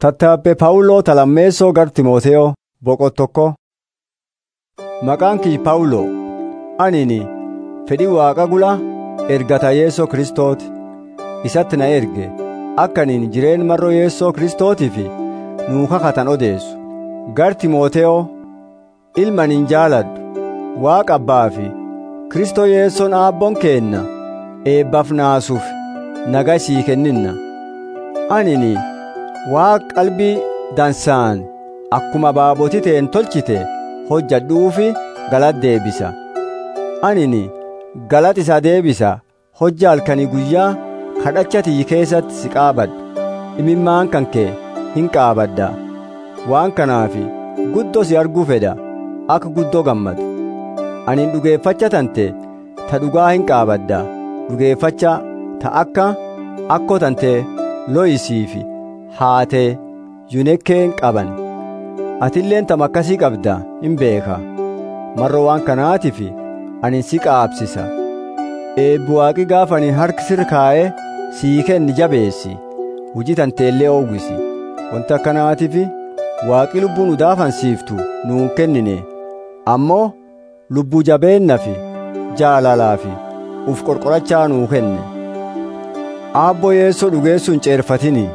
Tattaabbee Phaawuloo Talammeessoo gar Timooteyoo boqottokko. Maqaan kiyya Phaawuloo anini fedhii Waaqa gula ergata Yeesoo Kiristooti isatti na erge akka aniin jireen marroo Yeesoo Kiristootiif nuu kakatan odeessu. Gar Timooteyoo ilma aniin jaaladhu Waaqa abbaa fi Kiristoo Yeesoon aabboon keenna eebbaaf naasuuf nagaa sii kenninna. Anini Waaqa qalbii dansaan akkuma baabotii ta'een tolchite hojjadhuufi galata deebisa. Anini galata isaa deebisa hojja halkanii guyyaa kadhacha tiyyi keessatti si qaabadha. Imimmaan kan kee hin qaabadda. Waan kanaafi guddoo si arguu fedha akka guddoo gammadu. Ani dhugeeffacha tante ta dhugaa hin qaabadda. Dhugeeffacha ta akka akkoo tante looyisiifi haatee yunekkeen qaban. Atilleen tam akkasii qabda hin beeka. Marroo waan kanaatiif ani si qaabsisa. Eebbi waaqi gaafa ani harki sirra kaa'ee sii kenni jabeessi. Hujii tanteellee oowwisi. Wanta akkanaatiif waaqi lubbuu nu daafansiiftu nuun kennine. Ammoo lubbuu jabeenna fi jaalalaa fi uf qorqorachaa nuu kenne. Aabboo yeessoo dhugeessuu hin ceerfatini.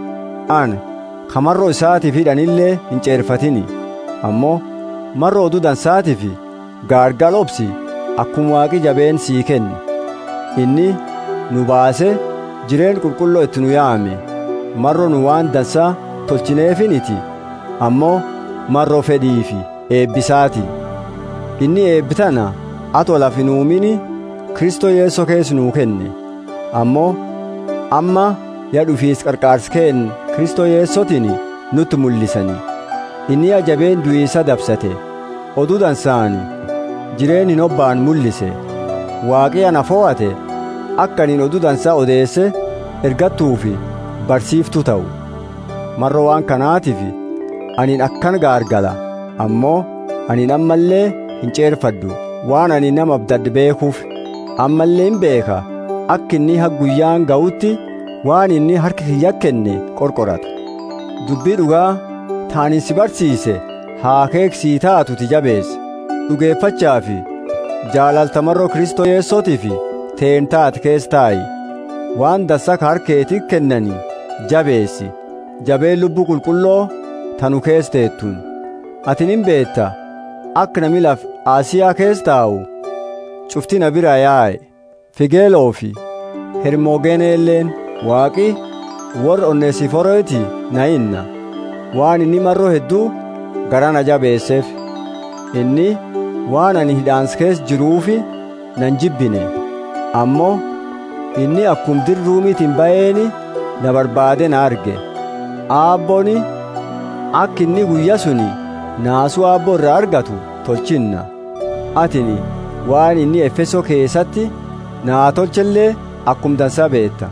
An kamarroo isaatiif hidhanillee hin ceerfatini. Ammoo marroo oduu dansaatiif gaargal obsi akkuma waaqi jabeen sii kenne. Inni nu baase jireen qulqulloo itti nu yaame. Marroo nu waan dansaa tolchineefiniti. Ammoo marroo fedhiifi eebbisaati. Inni eebbitana atoo lafi nuumini Kristoo Yeesoo keessa nuu kenne. Ammoo amma yaa dhufiis qarqaarsi keen Kristoo Yeesootiin nutti mul'isani. Inni ajabeen du'iisa dabsate. Oduu dansaani jireen hin obbaan mul'ise. Waaqii ana fo'ate akka aniin oduu dansaa odeesse ergattuufi barsiiftuu ta'u. Marroo waan kanaatiif aniin akkan gaargala ammoo aniin ammallee hin ceerfaddu waan ani nama abdadde beekuuf ammallee hin beeka akka inni ha guyyaan ga'utti waan inni harka kiyya kenne qorqorata dubbii dhugaa taanin si barsiise haa keeksii taatuti jabeesse dhugeeffachaa fi jaalaltamarroo kristoo yeessootii fi teen taate kees taa'i waan dansaa ka harkeetii kennanii jabeessi jabeen lubbuu qulqulloo tanu kees teettuun atin hin beetta akka nami laf aasiyaa kees taa'u cufti na bira yaa'e figeeloo fi hermoogeneelleen waaqi warra onneesiforooti na inna waan inni marroo hedduu gara na jabeesseef inni waan ani hidhaans kees jiruufi nan jibbine ammoo inni akkum dirruumiitiin ba'eeni na barbaade na arge aabbooni akka inni guyya suni naasuu aabboo irraa argatu tolchinna atini waan inni efesoo keessatti naa tolchellee akkum dansaa beetta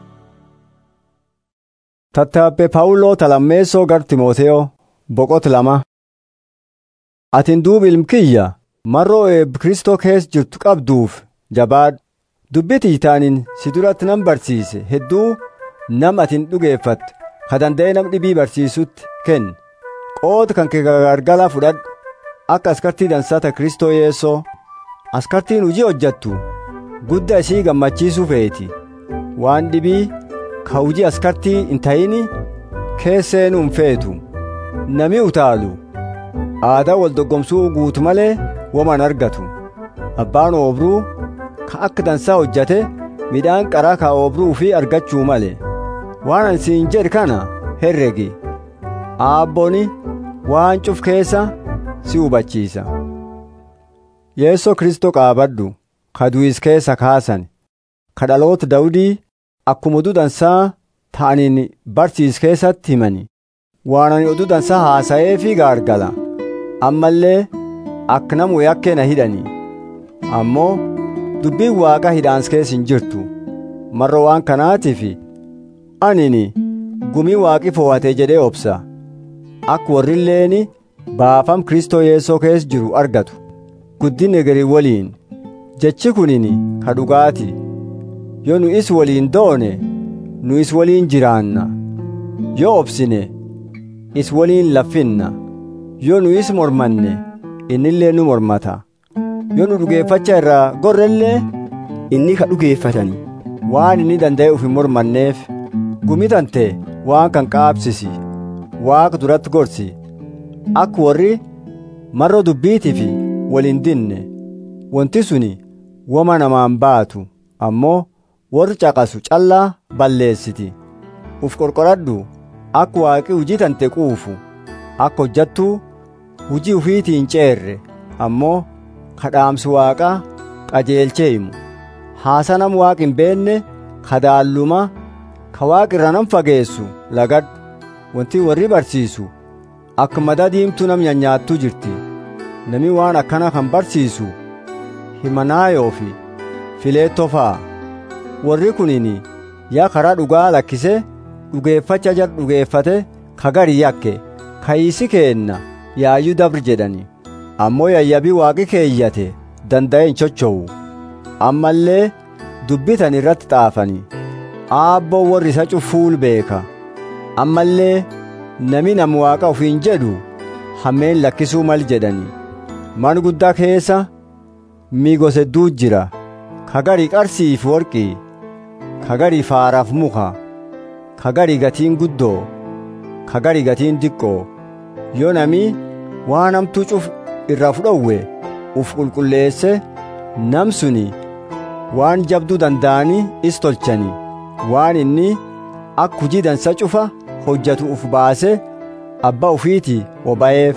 tattaabbee paawuloo talammeessoo gar timooteyoo boqot lama atin duub ilmkiyya marroo eeb kristoo kees jirtu qabduuf jabaadhu dubbitii taanin si duratti nan barsiise hedduu nam atin dhugeeffatte ka danda'e nam dhibii barsiisutti kenni qooda kan kee gargala fudhadhu akka askartii dansaata kristoo yeessoo askartiin hujii hojjattu gudda isii gammachiisuu feeti waan dhibii ka hujii askartii hin ta'ini keesseenuu hin feetu nami utaalu aadaa wal doggomsuu guutu malee woman argatu abbaan oobruu ka akka dansaa hojjate midhaan qaraa ka oobruu fi argachuu male waan ani siin jedhe kana herregi aabboni waan cuf keessa si hubachiisa yeessoo kristoo qaabadhu ka du'is keessa kaasan ka dhaloota dawudii akkuma oduu dansaa ta'aniin barsiis keessatti himani waan ani oduu dansaa haasa'ee fi gaargala ammallee akka namu yakkee na hidhani ammoo dubbiin waaqa hidhaans keessa hin jirtu marra waan kanaatiif anini gumii waaqi fo'ate jedhee obsa akka warrilleen baafam kristoo yeessoo keessa jiru argatu guddinne garii waliin jechi kunin ka dhugaati yoo nu is waliin doone nu is waliin jiraanna yoo obsine is waliin laffinna yoo nu is mormanne innillee nu mormata yoo nu dhugeeffacha irraa gorrellee inni ka dhugeeffatani waan inni danda'e uf hin mormanneef gumitante waan kan qaabsisi waaqa duratti gorsi akka warri marro dubbiitii fi waliin dinne wanti suni wama namaan baatu ammoo warri caqasu callaa balleessiti uf qorqoradhu akka waaqi hujii tante quufu akka hojjattuu hujii ufiitiin ceerre ammoo kadhaamsi waaqaa qajeelchee himu haasanam waaqi hin beenne kadaalluma ka waaqi irra nam fageessu lagadhu wanti warri barsiisu akka madaa diimtuu nam nyaattuu jirti nami waan akkana kan barsiisu himanaayoo fi fileettoo fa'a warri kunini yaa karaa dhugaa lakkise dhugeeffacha jar dhugeeffate kagari yakke kayisi keenna yaayyuu dabri jedhani ammoo yayyabii waaqi keeyyate danda'e hin chochowu ammallee dubbitan irratti xaafani aabboo warri isa cufuul beeka ammallee nami nam waaqa ufiin jedhu hammeen lakkisuu mal jedhani man guddaa keessa miigose jira kagarii qarsiif worqii kagarii faaraaf muka kagarii gatiin guddoo kagarii gatiin diqqoo yoo nami waan hamtuu cuf irraa fudhowwe uf qulqulleesse nam suni waan jabduu danda'anii is tolchani waan inni akka hujii dansa cufa hojjatu uf baase abbaa ufiiti oba'eef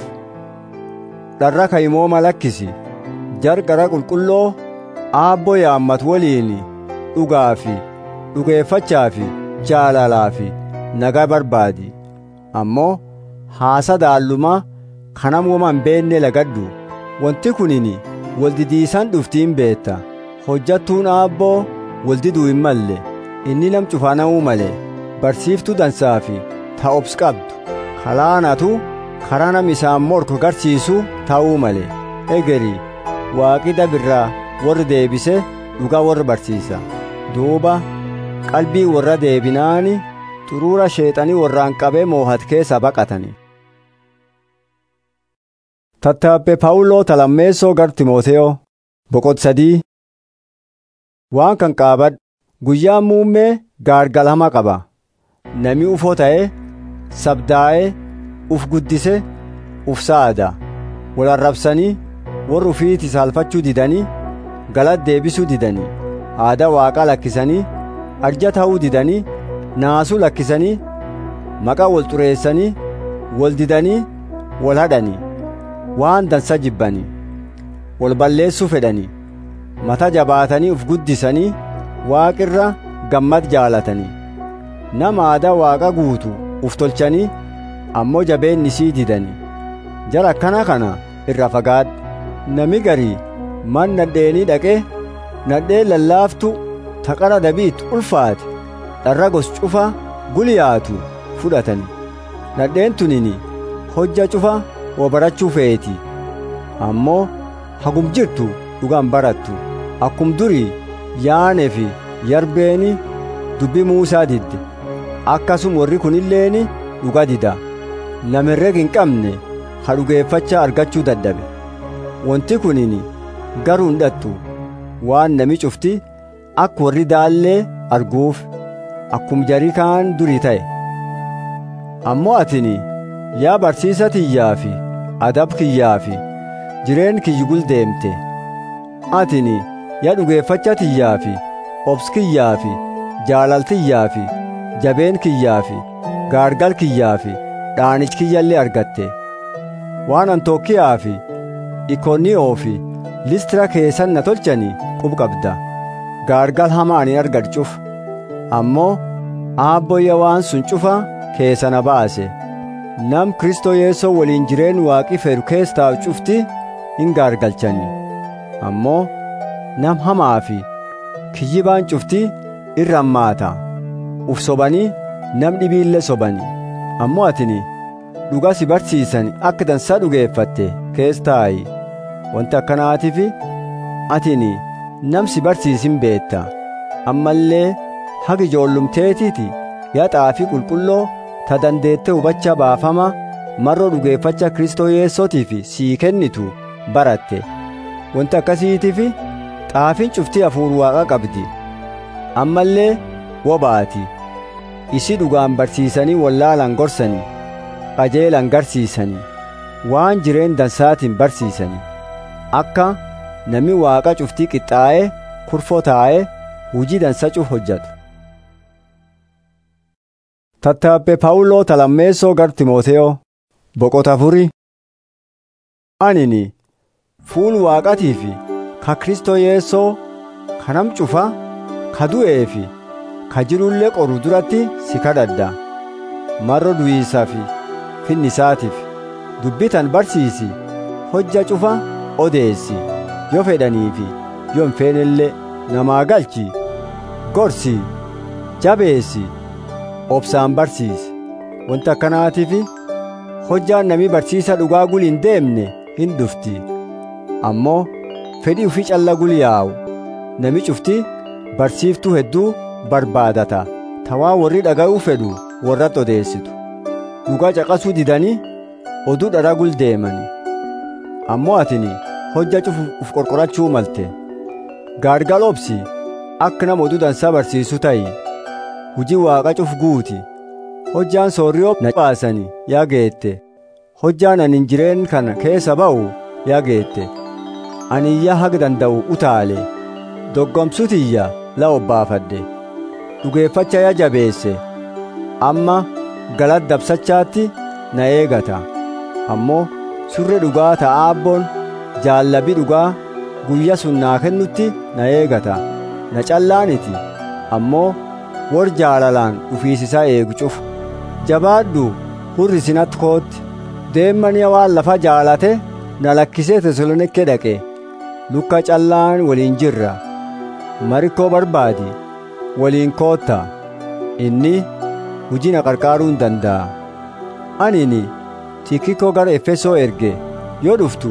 dharra kayimooma lakkisi jarqara qulqulloo aabboo yaammatu waliin dhugaa fi dhugeeffachaa fi jaalalaa fi nagaa barbaadi ammoo haasa daallumaa kanam woma hin beenne lagadhu wanti kunini waldidiisan dhuftiin beetta hojjattuun aabboo waldiduu hin malle inni nam cufaanamuu male barsiiftuu dansaa fi ta'obs qabdu kalaanatu karaa nam isaan morku garsiisu ta'uu male egeri waaqi dabirraa warri deebise dhugaa warri barsiisa duuba qalbii warra deebinaani xuruura sheexanii warraan qabee moohat keessa baqatani tattaappe paawuloo talammeessoo gar timooteyo boqot sadii waan kan qaabadhu guyyaan muummee gaargalama qaba nami ufoo ta'e sabdaa'ee uf guddise uf saada wal arrabsanii warri ufiiti saalfachuu didanii galata deebisuu didanii aadaa waaqaa lakkisanii arja ta'uu didanii naasuu lakkisanii maqaa wal xureessanii wal didanii wal hadhanii waan dansa jibbanii wal balleessuu fedhanii mata jabaatanii uf guddisanii waaqirra gammad jaalatanii nama aadaa waaqa guutu uf tolchanii ammoo jabeenni isii didanii jara akkana kana irra fagaadhu nami garii man nadheenii dhaqee nadheen lallaaftu taqara dabiit ulfaate dharra gos cufa guliyaatu fudhatani nadheen tunini hojja cufa wa barachuu feeti ammoo hagum jirtu dhugaan barattu akkum durii yaane fi yarbeeni dubbi muusaa didde akkasum warri kunilleeni dhuga dida namirreg hin qabne ha dhugeeffachaa argachuu dadhabe wanti kunini garuu hin dhattu waan nami cufti akka warri daallee arguuf akkum jarii kaan durii ta'e ammoo atini yaa barsiisa tiyyaa fi adab kiyyaa fi jireen kiyyi guldeemte atini yaa dhugeeffacha tiyyaa fi obs kiyyaa fi jaalaltiyyaa fi jabeen kiyyaa fi gaargal kiyyaa fi dhaanich kiyyallee argatte waan antookiyaa fi ikoniyoo fi listira keessan na tolchanii qub qabda gaargal hamaa ani argadhuuf ammoo aabboyya waan sun cufa keessa na baase nam kristoo yeessoo waliin jireen waaqi feeru keessa taa'u cufti hin gaargalchanii ammoo nam hamaa fi kiyyibaan cufti irra hammaata uf sobanii nam dhibiillee sobanii ammoo atini dhuga si barsiisan akka dansaa dhugeeffatte keessa taa'i wanti akkanaatiif atini nam si barsiisin beetta ammallee haga ijoollumteetiiti yaa xaafii qulqulloo ta dandeette hubacha baafama marroo dhugeeffacha kristoo yeessootiif sii kennitu baratte wanti akkasiitiif xaafiin cuftii hafuur waaqa qabdi ammallee wobaati isi dhugaan barsiisanii wallaalan gorsanii qajeelan garsiisanii waan jireen dansaatiin barsiisanii akka nami waaqa cuftii qixxaa'ee kurfoo taa'ee hujii dansa cuf hojjatu tattaabbee paawuloo talammeessoo gar timooteyo boqota afurii anini fuul waaqatii fi ka kristoo yeessoo ka nam cufa ka du'ee fi ka jirullee qoru duratti si kadhadha marro du'iisaa fi finnisaatiif dubbitan barsiisi hojja cufa odeessi yoo fedhaniifi yoo hin feenellee namaa galchi gorsi jabeessi obsaan barsiisi wanta akkanaatiif hojjaan namii barsiisa dhugaa guli hin deemne hin dhufti ammoo fedhii ufii calla guli yaa'u nami cufti barsiiftuu hedduu barbaadata tawaa warri dhaga'uu fedhu warratti odeessitu dhugaa caqasuu didanii oduu dhara gul deemani ammoo atini hojja cufu uf qorqorachuu malte gaargal obsi akka nama oduu dansaa barsiisu ta'i hujii waaqa cuf guuti hojjaan soorriyoo na baasani yaa geette hojjaan anin jireen kana keessa ba'u yaa geette ani iyya haga danda'u utaale doggomsutiyya la obbaafadhe dhugeeffacha ya jabeesse amma galat dabsachaatti na eegata ammoo surre dhugaa ta'a abboon jaallabi dhugaa guyya sun naa kennutti na eegata na callaaniti ammoo wor jaalalaan dhufiisisaa eegu cufu jabaadhu hurri sinatti kootti deemmaniya waan lafa jaalate na lakkisee tesalonikke dhaqe lukka callaan waliin jirra marikkoo barbaadi waliin kootta inni hujii na qarqaaruu hin danda'a anini tiikikoo gara efesoo erge yoo dhuftu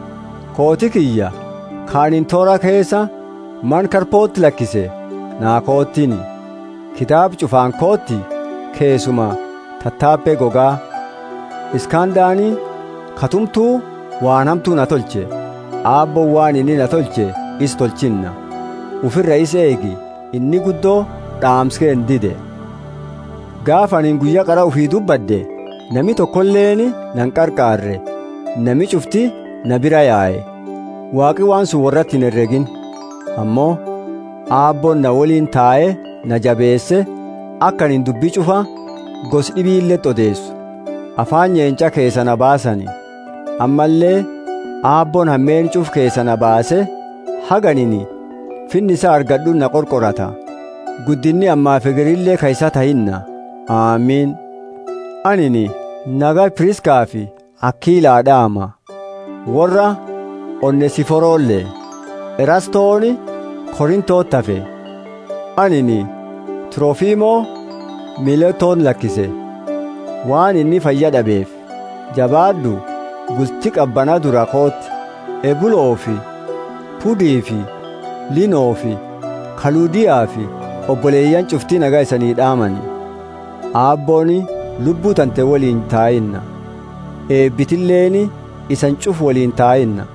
kooti kiyya kaanin toora keessa man karpootti lakkise naa koottini kitaab cufaan kootti keessuma tattaabbee gogaa iskandaanii katumtuu waan hamtuu na tolche aabboon waan inni na tolche is tolchinna ufirra is eegi inni guddoo dhaamskee hin dide gaafa anin guyya qara ufii dubbadde nami tokkolleeni nan qarqaarre nami cufti na bira yaa'e waaqi waan sun warratti hin herregin ammoo aabboon na waliin taa'ee na jabeesse akka anin dubbii cufa gos dhibiilletti odeessu afaan nyeenca keessa na baasani ammallee aabboon hammeen cuf keessa na baase haganini finni isa argadhu na qorqorata guddinni ammaa figirillee ka isa tahinna aamiin anini naga piriskaa fi akkiilaa dhaama warra onnesiforoollee erastooni korintootti hafe anini tiroofiimoo miiletoon lakkise waan inni fayya dhabeef jabaadhu bulti qabbanaa dura kootti ebuloo fi pudii fi linoo fi kaluudiyaa fi obboleeyyan cuftii nagaa isanii dhaamani aabbooni lubbuu tante waliin taa'inna eebbitilleeni isan cuf waliin taa'inna